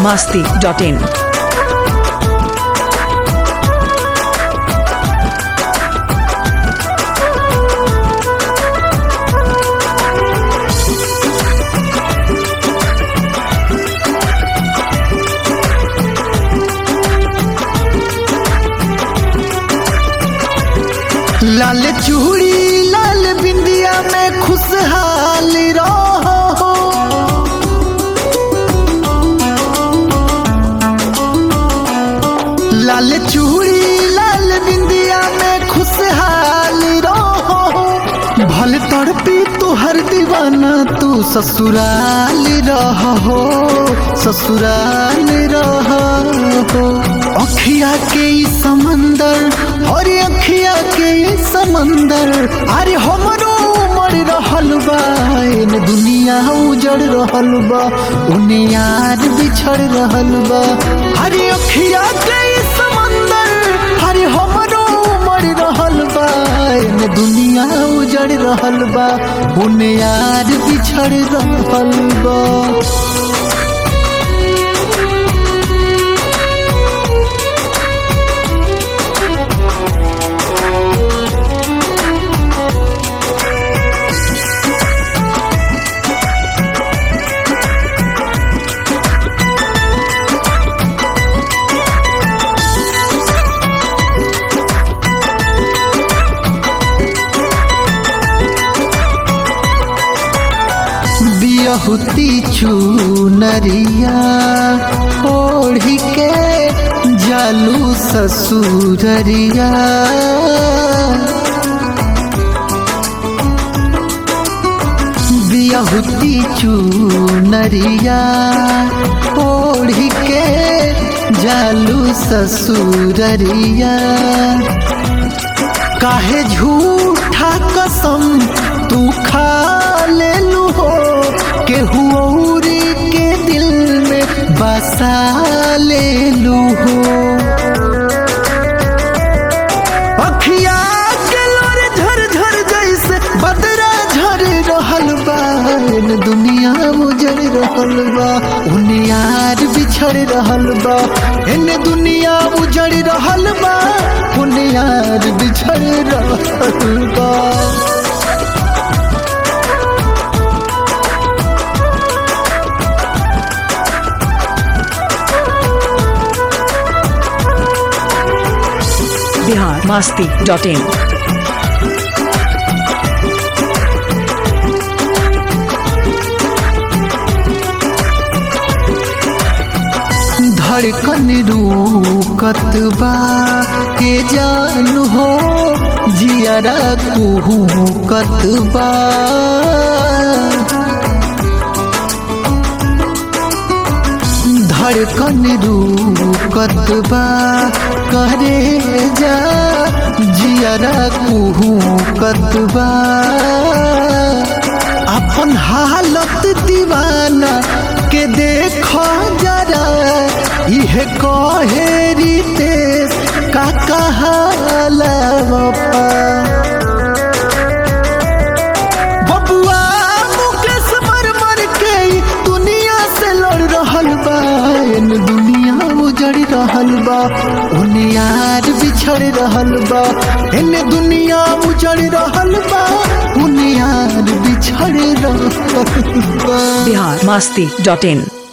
masti.in. लाल चूड़ी लाल बिंदिया में खुशहाल रहो लाल चूड़ी लाल बिंदिया में खुशहाल रहो भल तड़पी तू हर दीवाना तू ससुराल रहो ससुराल रहो अखिया के ई समंदर और अखिया के ई समंदर अरे हमरो उमड़ रहल बा इन दुनिया उजड़ रहल बा उन्हें यार बिछड़ रहल बा अरे अखिया के ई समंदर अरे हमरो उमड़ रहल बा इन दुनिया उजड़ रहल बा उन्हें यार बिछड़ रहल बा बियहुती चुनरिया ओढ़ी के जालू ससुररिया बियहुती चुनरिया ओढ़ी के जालू ससुररिया काहे झूठा कसम तू खा ले लू हो केहू औरी के दिल में बसा ले लू हो अखिया के लोर झर झर जैसे बदरा झर रहल बा इन दुनिया उजड़ रहल बा उन यार बिछड़ रहल बा इन दुनिया उजड़ रहल बा उन यार बिछड़ रहल बा Bihar masti.in. धड़कन रूकत बा के जान हो जियरा कुहूकत बा धड़कन रूकत बा करे जा जियरा कुहूकत बा अपन हालत दीवाना के देखो जरा यह कहे रितेश का कहाला बबुआ मुकेश मर मर के ई दुनिया से लड़ रहल बा इन दुनिया उजड़ रहल बा उन यार बिछड़ रहल बा इन दुनिया उजड़ रहल बा उन यार बिछड़ रहल बा Bihar masti.in.